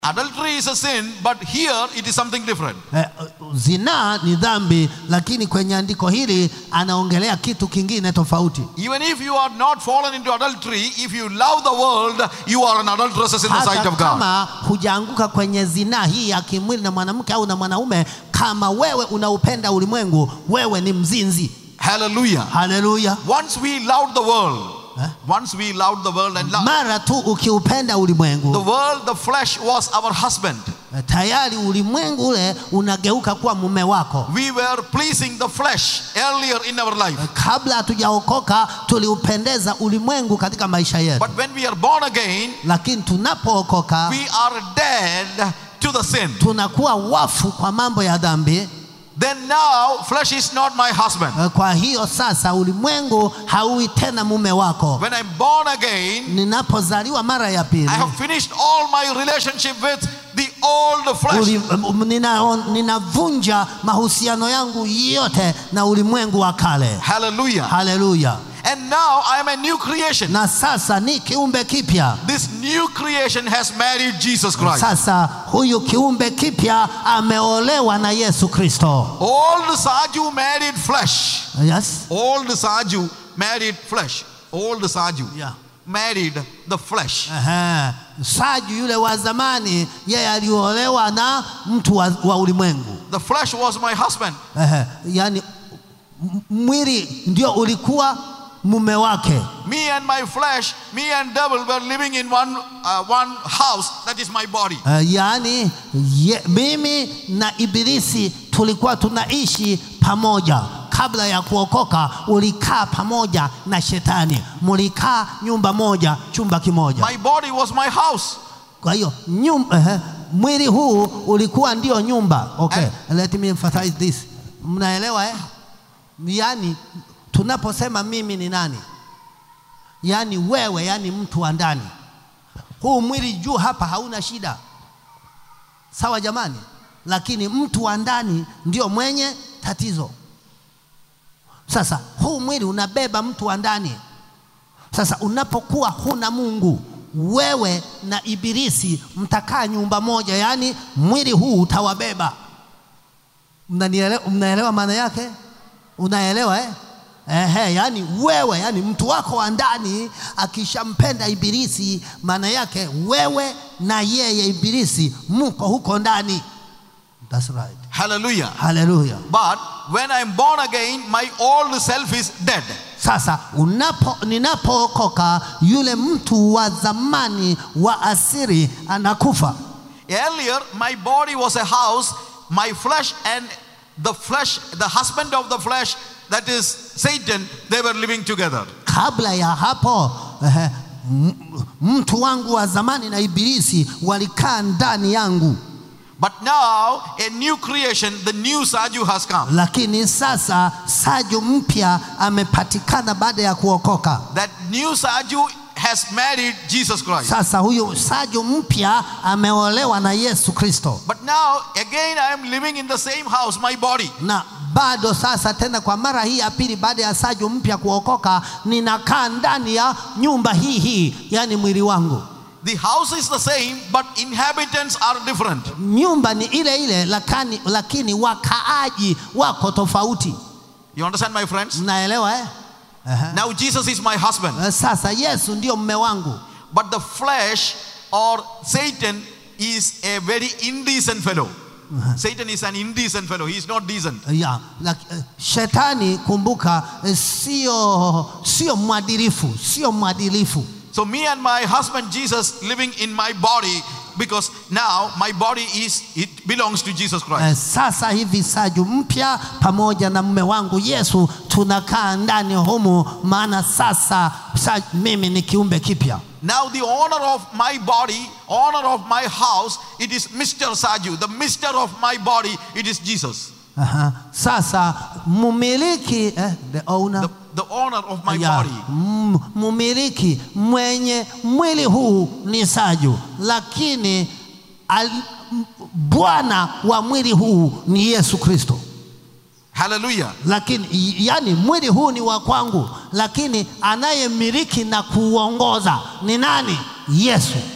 Adultery is a sin, but here it is something different. Eh, zinaa ni dhambi, lakini kwenye andiko hili anaongelea kitu kingine tofauti. Even if you are not fallen into adultery, if you love the world, you are an adulteress in the sight Hata of God. kama hujaanguka kwenye zinaa hii ya kimwili na mwanamke au na mwanaume, kama wewe unaupenda ulimwengu, wewe ni mzinzi. Hallelujah. Haleluya! Once we loved the world, Eh? once we loved the world and loved Mara tu ukiupenda the ulimwengu, world, the flesh was our husband. eh, tayari ulimwengu ule unageuka kuwa mume wako. We were pleasing the flesh earlier in our life. Kabla hatujaokoka tuliupendeza ulimwengu katika maisha yetu, But when we are born again, lakini tunapookoka we are dead to the sin. tunakuwa wafu kwa mambo ya dhambi. Then now, flesh is not my husband. Eh, Kwa hiyo sasa ulimwengu hauwi tena mume wako. When I'm born again, Ninapozaliwa mara ya pili I have finished all my relationship with the old flesh. uli- um, nina- ninavunja mahusiano yangu yote na ulimwengu wa kale. Hallelujah. Haleluya! And now I am a new creation. Na sasa ni kiumbe kipya. This new creation has married Jesus Christ. Sasa huyu kiumbe kipya ameolewa na Yesu Kristo. Old Saju married flesh. Yes? Old Saju married flesh. Old Saju Yeah. married the flesh. Ehe. Saju yule wa zamani yeye aliolewa na mtu wa, wa ulimwengu. The flesh was my husband. Ehe. Yaani m- mwili ndio ulikuwa mume wake. Me and my flesh, me and devil were living in one, uh, one house. That is my body. Uh, yaani ye, mimi na ibilisi tulikuwa tunaishi pamoja kabla ya kuokoka. Ulikaa pamoja na shetani, mulikaa nyumba moja, chumba kimoja. My body was my house. Kwa hiyo nyum, uh, mwili huu ulikuwa ndio nyumba. Okay, let me emphasize this. Mnaelewa eh? Yaani tunaposema mimi ni nani, yaani wewe, yaani mtu wa ndani. Huu mwili juu hapa hauna shida, sawa jamani, lakini mtu wa ndani ndio mwenye tatizo. Sasa huu mwili unabeba mtu wa ndani. Sasa unapokuwa huna Mungu, wewe na ibilisi mtakaa nyumba moja, yaani mwili huu utawabeba. Mnanielewa? Mnaelewa maana yake? Unaelewa eh? Ehe, yani wewe, yani mtu wako wa ndani akishampenda ibilisi, maana yake wewe na yeye ibilisi mko huko ndani. That's right. Hallelujah. Haleluya. But when I'm born again, my old self is dead. Sasa unapo ninapookoka, yule mtu wa zamani wa asiri anakufa. Earlier, my body was a house, my flesh and the flesh, the husband of the flesh, that is Satan, they were living together. Kabla ya hapo eh, m- mtu wangu wa zamani na ibilisi walikaa ndani yangu, But now, a new creation, the new Saju has come. lakini sasa Saju mpya amepatikana baada ya kuokoka. That new Saju has married Jesus Christ. Sasa huyu Saju mpya ameolewa na Yesu Kristo, But now, again, I am living in the same house, my body. na bado sasa tena kwa mara hii ya pili baada ya Saju mpya kuokoka, ninakaa ndani ya nyumba hii hii, yani mwili wangu. The house is the same, but inhabitants are different. Nyumba ni ile ile, lakini, lakini wakaaji wako tofauti. You understand, my friends? Mnaelewa eh? Aha. Now, Jesus is my husband. Eh, Sasa Yesu ndio mume wangu, But the flesh or Satan is a very indecent fellow. Satan is an indecent fellow. He is not decent. ya, lak- eh, shetani kumbuka, eh, sio sio mwadilifu, sio mwadilifu. So me and my husband Jesus living in my body because now my body is it belongs to Jesus Christ. Eh, Sasa hivi Saju mpya pamoja na mume wangu Yesu tunakaa ndani humu, maana sasa sa, mimi ni kiumbe kipya. Now the owner of my body, owner of my house, it is Mr. Saju. The mister of my body, it is Jesus. Aha. Sasa mumiliki eh, the owner The, the owner of my Ya, body. m- mumiliki mwenye mwili huu ni Saju, lakini al, m- bwana wa mwili huu ni Yesu Kristo. Hallelujah. Lakini i- yani mwili huu ni wa kwangu, lakini anayemiliki na kuuongoza ni nani? Yesu.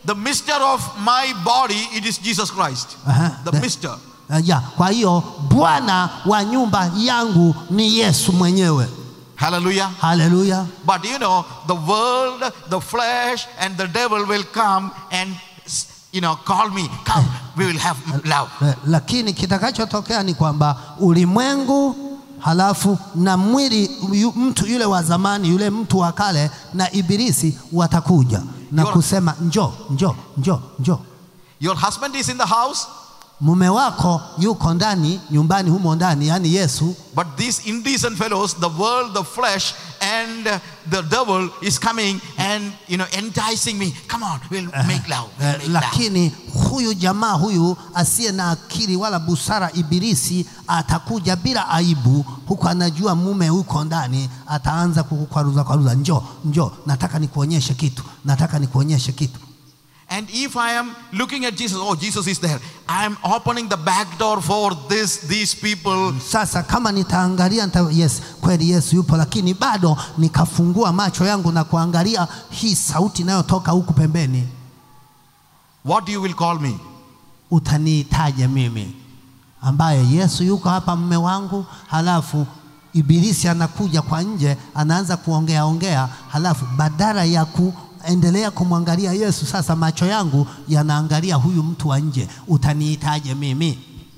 the mister of my body, it is Jesus Christ. Aha, The the- mister. Uh, ya, kwa hiyo bwana wa nyumba yangu ni Yesu mwenyewe. Hallelujah. Haleluya. But you know, the world, the flesh, and the devil will come and, you know, call me. Come, we will have love. Eh, Lakini kitakachotokea ni kwamba ulimwengu halafu na mwili yu, mtu yule wa zamani yule mtu wa kale na ibilisi watakuja na Your- kusema njoo njoo njoo njoo. Your husband is in the house, Mume wako yuko ndani nyumbani humo ndani, yani Yesu, but these indecent fellows, the world, the flesh, and uh, the devil is coming and, you know, enticing me. Come on, we'll make love. We'll Eh, make love. lakini huyu jamaa huyu asiye na akili wala busara, ibilisi atakuja bila aibu, huku anajua mume yuko ndani, ataanza kukukwaruza kwaruza, njoo njoo, nataka nikuonyeshe kitu, nataka nikuonyeshe kitu. And if I am looking at Jesus, oh, Jesus is there. I am opening the back door for this, these people. Sasa kama nitaangalia nita, yes, kweli Yesu yupo, lakini bado nikafungua macho yangu na kuangalia hii sauti inayotoka huku pembeni, What you will call me? utaniitaje mimi ambaye Yesu yuko hapa mme wangu, halafu ibilisi anakuja kwa nje anaanza kuongea ongea, halafu badala ya kuendelea kumwangalia Yesu, sasa macho yangu yanaangalia huyu mtu wa nje, utaniitaje mimi?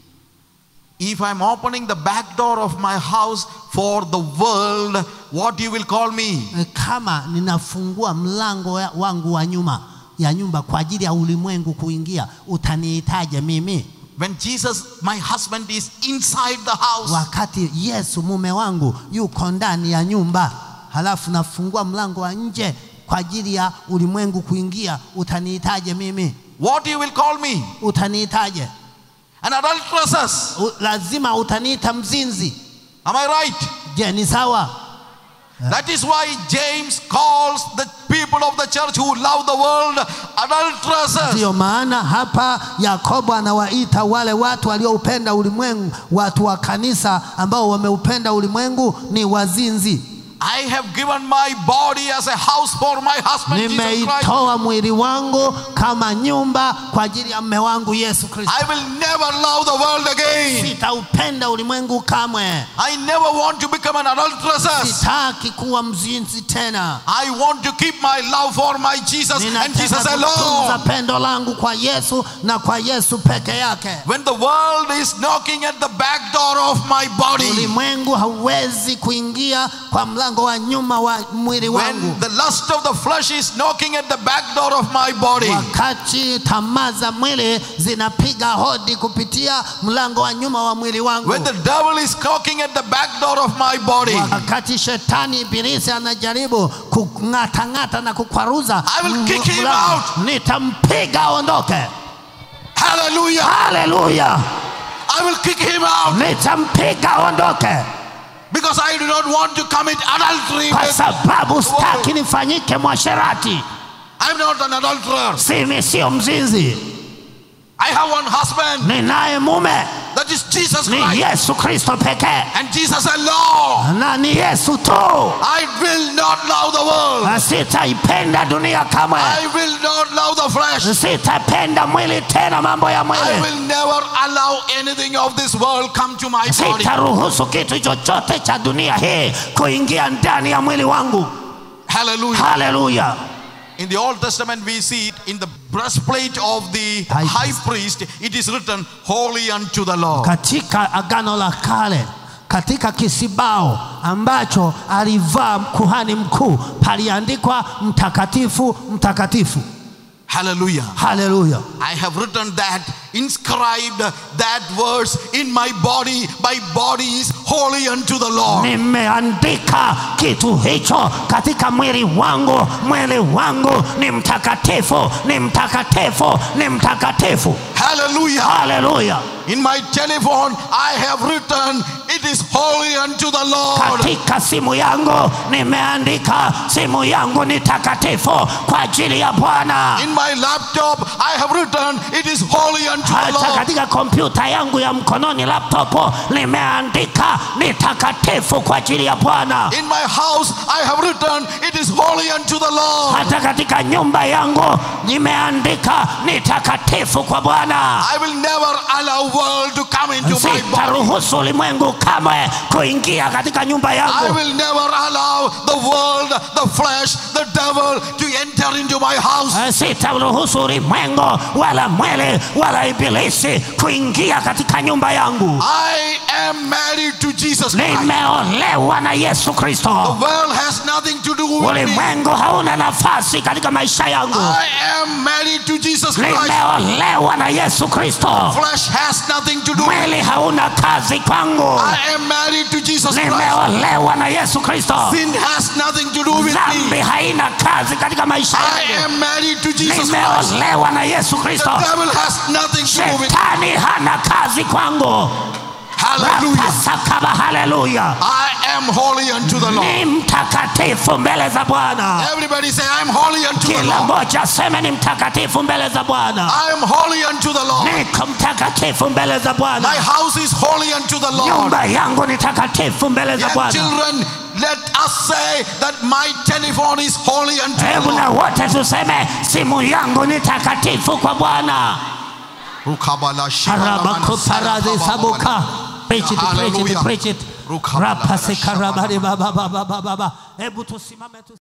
If I'm opening the back door of my house for the world, what you will call me? E, kama ninafungua mlango ya- wangu wa nyuma ya nyumba kwa ajili ya ulimwengu kuingia, utaniitaje mimi? When Jesus, my husband, is inside the house, Wakati Yesu mume wangu yuko ndani ya nyumba, halafu nafungua mlango wa nje kwa ajili ya ulimwengu kuingia, utaniitaje mimi? what you will call me? Utaniitaje? An adulteress. U, lazima utaniita mzinzi. Am I right? Je, ni sawa? That is why James calls the people of the church who love the world adulteresses. Ndiyo maana hapa Yakobo anawaita wale watu walioupenda ulimwengu, watu wa kanisa ambao wameupenda ulimwengu ni wazinzi. I have given my body as a house for my husband Jesus Christ. Nimeitoa mwili wangu kama nyumba kwa ajili ya mme wangu Yesu Kristo. I will never love the world again. Sitaupenda ulimwengu kamwe, I never want to become an adulteress. sitaki kuwa mzinzi tena. I want to keep my love for my Jesus and Ninataka Jesus kutunza alone. pendo langu kwa Yesu na kwa Yesu peke yake. When the world is knocking at the back door of my body, Ulimwengu hauwezi kuingia kwa mlango wa nyuma wa mwili wangu. when the lust of the flesh is knocking at the back door of my body, wakati tamaa za mwili zinapiga hodi kupitia mlango wa nyuma wa mwili wangu, when the devil is knocking at the back door of my body, wakati shetani ibilisi anajaribu kung'atang'ata na kukwaruza I will kick him mlango, out. nitampiga aondoke. hallelujah, Haleluya, I will kick him out nitampiga aondoke, because I do not want to commit adultery. kwa with- sababu sitaki nifanyike mwasherati. I'm not an adulterer. Simi sio mzinzi, I have one husband, ninaye mume that is Jesus ni Christ, Yesu Kristo pekee, and Jesus alone. na ni Yesu tu. I will not love the world. Na sitaipenda dunia kamwe, I will not love the flesh. sitapenda mwili tena, mambo ya I mwili. will never allow anything of this world come to my body. Sitaruhusu kitu chochote cha dunia hii kuingia ndani ya mwili wangu. Hallelujah. Haleluya! In the Old Testament, we see it in the breastplate of the High high priest, it is written, Holy unto the Lord. Katika agano la kale, katika kisibao ambacho alivaa kuhani mkuu, paliandikwa mtakatifu, mtakatifu. Hallelujah. Haleluya! I have written that, inscribed that verse in my body. My body is holy unto the Lord. Nimeandika kitu hicho katika mwili wangu, mwili wangu ni mtakatifu, ni mtakatifu, ni mtakatifu. Hallelujah. Haleluya! In my telephone, I have written, it is holy unto the Lord. Katika simu yangu nimeandika, simu yangu ni takatifu kwa ajili ya Bwana. In my laptop, I have written, it is holy unto the hata Lord. katika kompyuta yangu ya mkononi laptop nimeandika ni takatifu kwa ajili ya bwana In my house, I have written, it is holy unto the Lord. hata katika nyumba yangu nimeandika ni takatifu kwa bwana I will never allow world to come into my body. sitaruhusu ulimwengu kamwe kuingia katika nyumba I yangu will never allow the world, the flesh, the devil to enter into my house. sitaruhusu ulimwengu wala mwele wala ibilisi kuingia katika nyumba yangu I am married to Jesus Christ. nimeolewa na yesu The kristo world has nothing to do with me. ulimwengu hauna nafasi katika maisha yangu I am married to Jesus Christ. nimeolewa na yesu kristo Flesh has nothing to do with me. mwili hauna kazi kwangu I am married to Jesus Christ. nimeolewa na yesu kristo Sin has nothing to do with dhambi me. haina kazi katika maisha I yangu am married to Jesus Christ. nimeolewa na yesu kristo The devil has nothing to do with me. shetani hana kazi kwangu Hallelujah. rapasakaba haleluya I am holy unto the Lord. ni mtakatifu mbele za bwana Everybody say, I am holy unto the kila Lord. mmoja aseme ni mtakatifu mbele za bwana I am holy unto the Lord. niko mtakatifu mbele za My bwana house is holy unto the Lord. nyumba yangu ni takatifu mbele za Young bwana children, let us say that my telephone is holy unto the hebu na Lord. wote tuseme simu yangu ni takatifu kwa bwana Arabakuparadisabuka. Preach it, preach it, Hallelujah. preach it. Rukabalashaba. Rapasekarabari baba baba baba baba. Hebu tusimame tu.